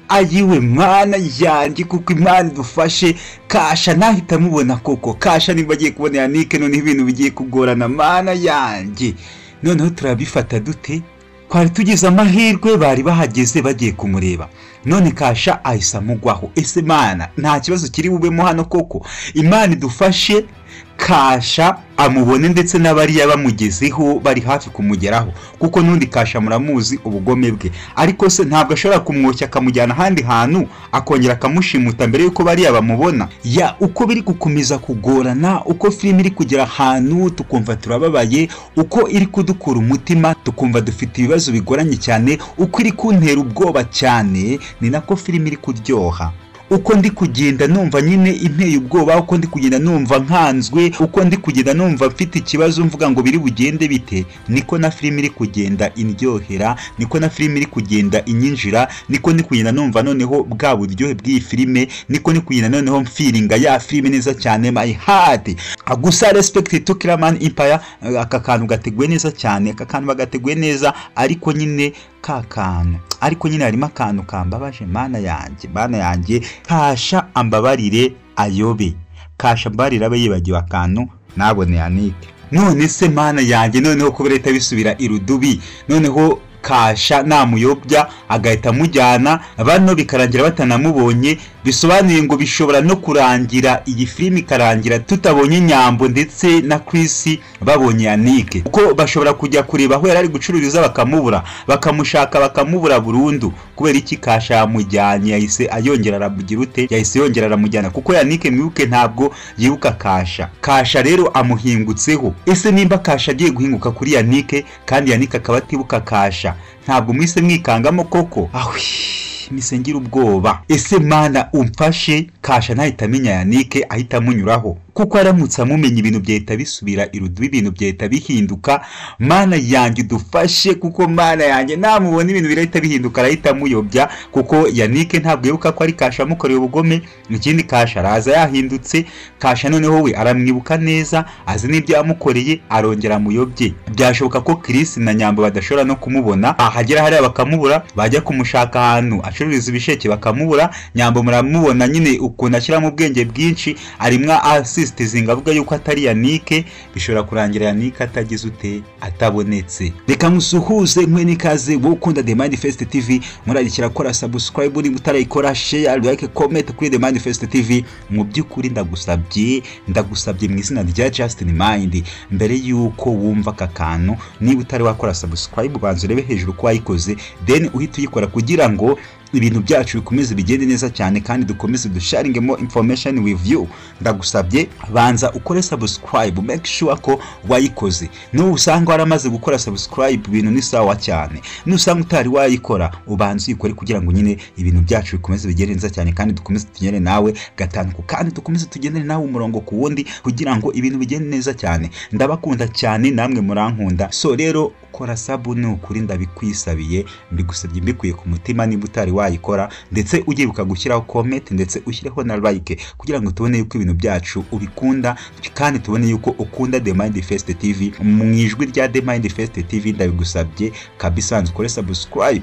ari we mwana yanjye kuko imana idufashe kasha ntahita amubona koko kasha nimba agiye kubona yanike noneho ibintu bigiye kugorana mana yanjye noneho turabifata dute twari tugize amahirwe bari bahageze bagiye kumureba none kasha ahise amugwaho ese mana nta kibazo kiri bubemo hano koko imana idufashe kasha amubone ndetse n'abariya bamugezeho bari hafi kumugeraho kuko n'undi kasha muramuzi ubugome bwe ariko se ntabwo ashobora kumwoshya akamujyana ahandi hantu akongera akamushimuta mbere y'uko bariya bamubona ya uko biri gukomeza kugorana uko filime iri kugera ahantu tukumva turababaye uko iri kudukura umutima tukumva dufite ibibazo bigoranye cyane uko iri kuntera ubwoba cyane ni nako filime iri kuryoha uko ndi kugenda numva nyine inteye ubwoba uko ndi kugenda numva nkanzwe uko ndi kugenda numva mfite ikibazo mvuga ngo biri bugende bite niko na filime iri kugenda indyohera niko na filime iri kugenda inyinjira niko ndi kugenda numva noneho bwa buryohe bw'iyi filime niko ndi kugenda noneho mfiringa ya filime neza cyane my heart gusa respect to Kiraman Empire aka kantu gateguwe neza cyane aka kantu bagateguwe neza ariko nyine ka kantu ariko nyine harimo akantu kambabaje mana yanjye mana yanjye kasha ambabarire ayobe kasha ambabarire abe yibagiwe akantu nabone yanike none se mana yanjye noneho kubera leta bisubira irudubi noneho kasha namuyobya agahita amujyana bano bikarangira batanamubonye bisobanuye ngo bishobora no kurangira iyi filime ikarangira tutabonye nyambo ndetse na Chris babonye yanike kuko bashobora kujya kureba aho yari ari gucururiza bakamubura bakamushaka bakamubura burundu kubera iki kasha yamujyanye yahise ayongera arabugira ute yahise yongera aramujyana kuko yanike mwibuke ntabwo yibuka kasha kasha rero amuhingutseho ese nimba kasha agiye guhinguka kuri yanike kandi yanike akaba atibuka kasha ntabwo mwise mwikangamo koko awe misengera ubwoba ese mana umfashe kasha ntahita amenya yanike ahita amunyuraho kuko aramutse amumenye ibintu byahita bisubira irudubi ibintu byahita bihinduka mana yanjye udufashe kuko mana yanjye namubona ibintu birahita bihinduka arahita amuyobya kuko yanike ntabwo yibuka ko ari kasha amukoreye ubugome ikindi kasha araza yahindutse kasha noneho we aramwibuka neza azi n'ibyo yamukoreye arongera amuyobye byashoboka ko kirisi na nyambo badashobora no kumubona ahagera hariya bakamubura bajya kumushaka ahantu acururiza ibisheke bakamubura nyambo muramubona nyine ukuntu ashyiramo ubwenge bwinshi arimwa asi insisitizinga avuga yuko atari yanike bishobora kurangira yanike atagize ute atabonetse reka musuhuze mwe n'ikaze wowe ukunda the manifest tv murarikira kora subscribe niba utarayikora share like comment kuri the manifest tv mu by'ukuri ndagusabye ndagusabye mu izina rya justin mind mbere y'uko wumva aka kantu niba utari wakora subscribe ubanza urebe hejuru ko wayikoze then uhita uyikora kugira ngo ibintu byacu bikomeze bigende neza cyane kandi dukomeze dusharingemo information with you ndagusabye banza ukore subscribe make sure ko wayikoze n'ubu usanga waramaze gukora subscribe ibintu ni sawa cyane n'usanga utari wayikora ubanza uyikore kugira ngo nyine ibintu byacu bikomeze bigende neza cyane kandi dukomeze tunyere nawe gatanu kandi dukomeze tugendere nawe umurongo ku wundi kugira ngo ibintu bigende neza cyane ndabakunda cyane namwe murankunda so rero kora sabu ni ukuri ndabikwisabiye mbigusabye mbikuye ku mutima niba utari wayikora ndetse ugibuka gushyiraho comment ndetse ushyireho na like kugira ngo tubone yuko ibintu byacu ubikunda kandi tubone yuko ukunda The Mind Fest TV mu ijwi rya The Mind Fest TV ndabigusabye kabisa ukore subscribe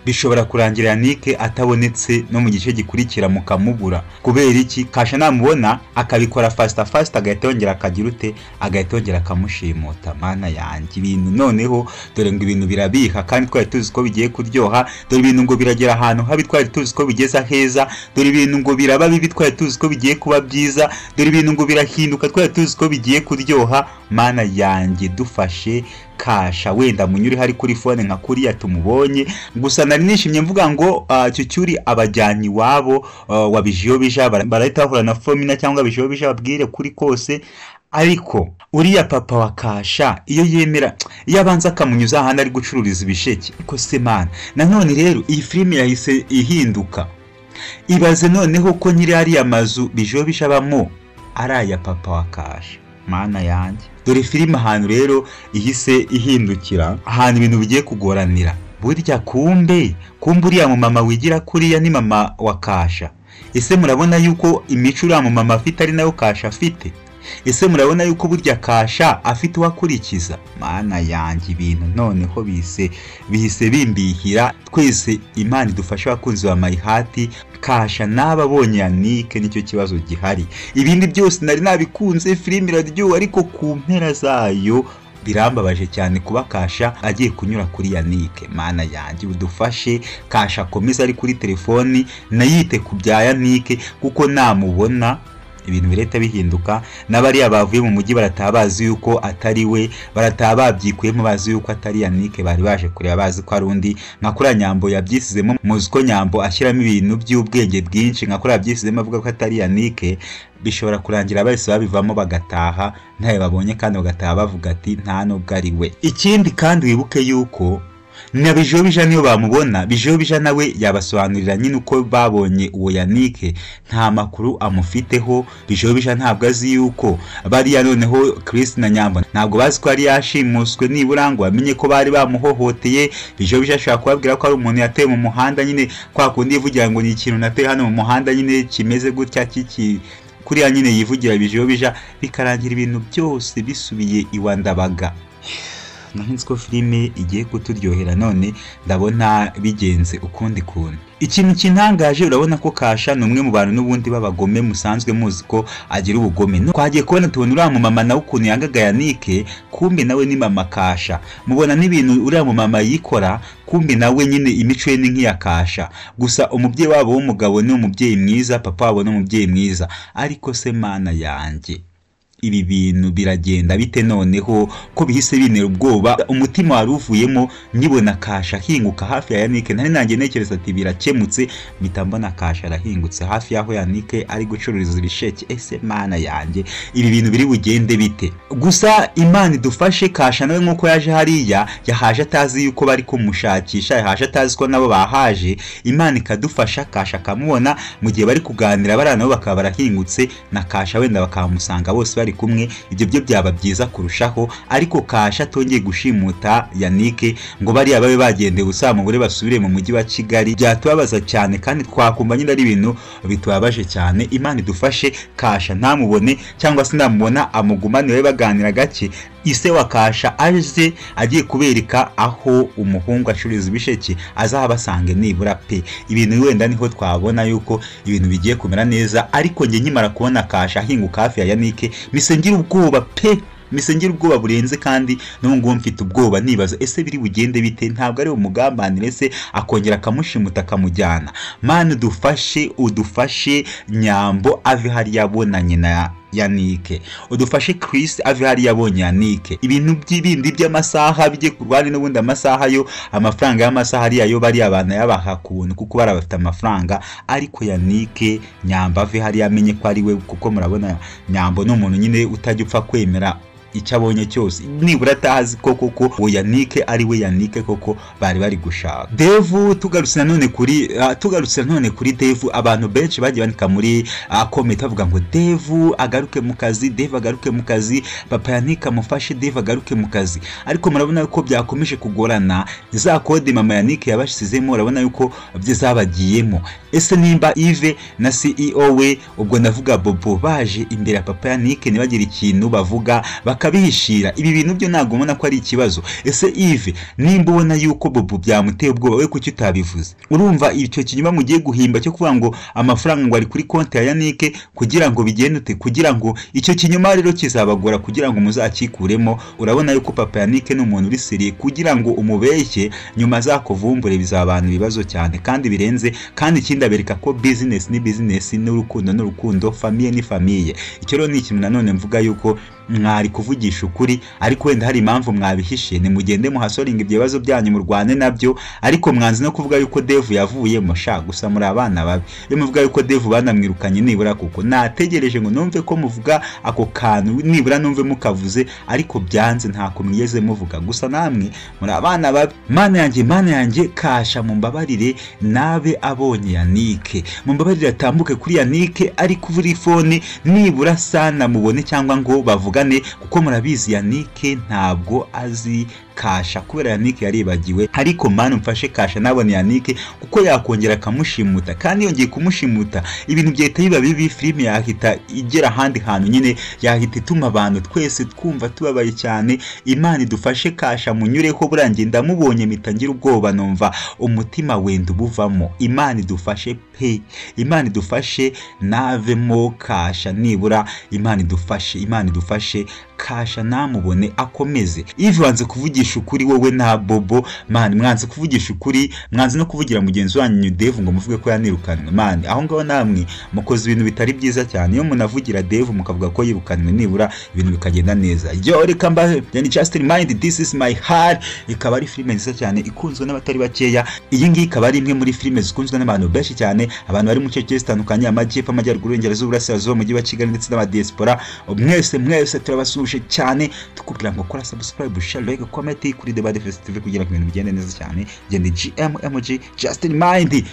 bishobora kurangira yanike atabonetse no mu gice gikurikira mukamubura kubera iki kasha namubona akabikora fasita fasita agahita yongera akagira ute agahita yongera akamushimuta mana yanjye ibintu noneho dore ngo ibintu birabiha kandi twari tuzi ko bigiye kuryoha dore ibintu ngo biragera ahantu habi twari tuzi ko bigeza heza dore ibintu ngo biraba bibi twari tuzi ko bigiye kuba byiza dore ibintu ngo birahinduka twari tuzi ko bigiye kuryoha mana yanjye dufashe kasha wenda munyuriho ari kuri fone nka kuriya tumubonye gusa nari nishimye mvuga ngo cyucyuri abajyanye iwabo wabijiyobija barahita bahura na fomina cyangwa bijiyobija babwire kuri kose ariko uriya papa wa kasha iyo yemera iyo abanza akamunyuza ahantu ari gucururiza ibisheke ariko se mana nanone rero iyi filime yahise ihinduka ibaze noneho ko nyiri ariya mazu bijiyobija abamo ari aya papa wa kasha mana yanjye dore filime ahantu rero ihise ihindukira ahantu ibintu bigiye kugoranira burya kumbe kumbe uriya mumama wigira kuriya ni mama wa kasha ese murabona yuko imico uriya mumama afite ari nayo kasha afite ese murabona yuko burya kasha afite uwakurikiza mana yanjye ibintu noneho bise bihise bimbihira twese imana idufashe abakunzi ba mayihati kasha n'ababonye yanike nicyo kibazo gihari ibindi byose nari nabikunze filime iraryoha ariko ku mpera zayo birambabaje cyane kuba kasha agiye kunyura kuri yanike mana yanjye udufashe kasha akomeze ari kuri telefoni nayite ku bya yanike kuko namubona ibintu birahita bihinduka n'abariya bavuye mu mujyi barataha bazi yuko atari we barataha babyikuyemo bazi yuko atari yanike bari baje kureba bazi ko ari undi nka kuriya nyambo yabyisizemo muzi ko nyambo ashyiramo ibintu by'ubwenge bwinshi nka kuriya yabyisizemo avuga ko atari yanike bishobora kurangira bahise babivamo bagataha ntayo babonye kandi bagataha bavuga ati nta n'ubwo ari we ikindi kandi wibuke yuko na bijobija niyo bamubona bijobija nawe yabasobanurira nyine uko babonye uwo yanike nta makuru amufiteho bijobija ntabwo azi yuko bariya noneho Chris na nyamba ntabwo bazi ko yari yashimuswe nibura ngo bamenye ko bari bamuhohoteye bijobija ashobora kubabwira ko ari umuntu yateye mu muhanda nyine kwa kundi yivugira ngo ni ikintu nateye hano mu muhanda nyine kimeze gutya kiki kuriya nyine yivugira bijobija bikarangira ibintu byose bisubiye iwa ndabaga nahinze ko filime igiye kuturyohera none ndabona bigenze ukundi kuntu ikintu kintangaje urabona ko kasha ni umwe mu bantu n'ubundi b'abagome musanzwe muzi ko agira ubugome twagiye kubona tubona uriya mumama nawe ukuntu yangaga yanike kumbe nawe ni mama kasha mubona n'ibintu uriya mumama yikora kumbe nawe nyine imico ye ni nk'iya kasha gusa umubyeyi wabo w'umugabo ni umubyeyi mwiza papa wabo ni umubyeyi mwiza ariko se mana yanjye ibi bintu biragenda bite noneho ko bihise bintera ubwoba umutima wari uvuyemo nyibona kasha ahinguka hafi ya yanike nari nanjye ntekereza ati birakemutse mbona kasha arahingutse hafi y'aho yanike ari gucururiza ibisheke ese mana yanjye ibi bintu biri bugende bite gusa imana idufashe kasha nawe nk'uko yaje hariya yahaje atazi yuko bari kumushakisha yahaje atazi ko nabo bahaje imana ikadufasha kasha akamubona mu gihe bari kuganira bariya nabo bakaba barahingutse na kasha wenda bakahamusanga bose bari kumwe ibyo byo byaba byiza kurushaho ariko kasha atongeye gushimuta yanike ngo bariya babe bagendeye gusa mugore basubire mu mujyi wa kigali byatubabaza cyane kandi twakumva nyine ari ibintu bitubabaje cyane imana idufashe kasha ntamubone cyangwa se namubona amugumane babe baganira gake ise wa kasha aje agiye kubereka aho umuhungu acururiza ibisheke azaba asange nibura pe ibintu wenda niho twabona yuko ibintu bigiye kumera neza ariko njye nkimara kubona kasha ahinguka hafi ya yanike ngira ubwoba pe ngira ubwoba burenze kandi ngubu mfite ubwoba nibaza ese biri bugende bite ntabwo ari umugambanire se akongera akamushimuta akamujyana mani udufashe udufashe nyambo ave hariya abonanye na yanike udufashe Chris ave hariya abonye yanike ibintu by'ibindi by'amasaha bijye ku rwanda n'ubundi amasaha yo amafaranga y'amasaha ariya yo bariya abantu yabaha ku buntu kuko bari bafite amafaranga ariko yanike nyamba ave hariya amenye ko ari we kuko murabona nyambo ni umuntu nyine utajya upfa kwemera icyo abonye cyose nibura atazi ko koko uwo yanike ari we yanike koko bari bari gushaka devu tugarutse nanone kuri tugarutse nanone kuri devu abantu benshi bagiye bandika muri komenti bavuga ngo devu agaruke mu kazi devu agaruke mu kazi papa yanike amufashe devu agaruke mu kazi ariko murabona yuko byakomeje kugorana za kode mama yanike yabashyizemo urabona yuko zabagiyemo ese nimba ive na ceo we ubwo ndavuga bobo baje imbere ya papa yanike ntibagire ikintu bavuga bakabihishira ibi bintu byo ntabwo ubona ko ari ikibazo ese ive nimba ubona yuko bobo byamuteye ubwoba we kuki utabivuze urumva icyo kinyuma mugiye guhimba cyo kuvuga ngo amafaranga ngo ari kuri konti ya yanike kugira ngo bigende ute kugira ngo icyo kinyuma rero kizabagora kugira ngo muzakikuremo urabona yuko papa yanike ni umuntu uri seriye kugira ngo umubeshye nyuma azakuvumbure bizabana ibibazo cyane kandi birenze kandi ikindi abereka ko bizinesi ni bizinesi n'urukundo n'urukundo famiye ni famiye icyo rero ni ikintu nanone mvuga yuko mwari kuvugisha ukuri ariko wenda hari impamvu mwabihishe nimugende muhasoringa ibyo bibazo byanyu murwane nabyo ariko mwanzi no kuvuga yuko devu yavuyemo sha gusa muri abana babi iyo muvuga yuko devu banamwirukanye nibura kuko nategereje ngo numve ko muvuga ako kantu nibura numve mukavuze ariko byanze ntako mwigeze muvuga gusa namwe muri abana babi mana yanjye mana yanjye kasha mumbabarire nabe abonye yanike mumbabarire atambuke kuri yanike ari kuri fone nibura sana mubone cyangwa ngo bavuge kuko murabizi yanike ntabwo azi kasha kubera yanike yaribagiwe ariko mani mfashe kasha nabone yanike kuko yakongera akamushimuta kandi yongeye kumushimuta ibintu byahita biba bibi filime yahita igera ahandi hantu nyine yahita ituma abantu twese twumva tubabaye cyane imana idufashe kasha munyureho burangiye ndamubonye mpita ngira ubwoba numva umutima wenda ubuvamo imana idufashe pe imana idufashe navemo kasha nibura imana idufashe imana idufashe kasha namubone akomeze ivi wanze kuvugisha ukuri wowe na bobo mani mwanze kuvugisha ukuri mwanze no kuvugira mugenzi wanyu devu ngo muvuge ko yanirukanwe mani aho ngaho namwe mukoze ibintu bitari byiza cyane iyo munavugira devu mukavuga ko yirukanwe nibura ibintu bikagenda neza yo reka mbahe yani just remind this is my heart ikaba ari filime nziza cyane ikunzwe n'abatari bakeya iyi ngiyi ikaba ari imwe muri filime zikunzwe n'abantu benshi cyane abantu bari mu bice bigiye bitandukanye amajyepfo amajyaruguru iburengerazuba uburasirazuba umujyi wa kigali ndetse n'abadiyesipora mwese mwese turabasuhuje cyane tukubwira ngo kora subscribe share like comment kuri debate festival kugira ngo ibintu bigende neza cyane genda gmmg just remind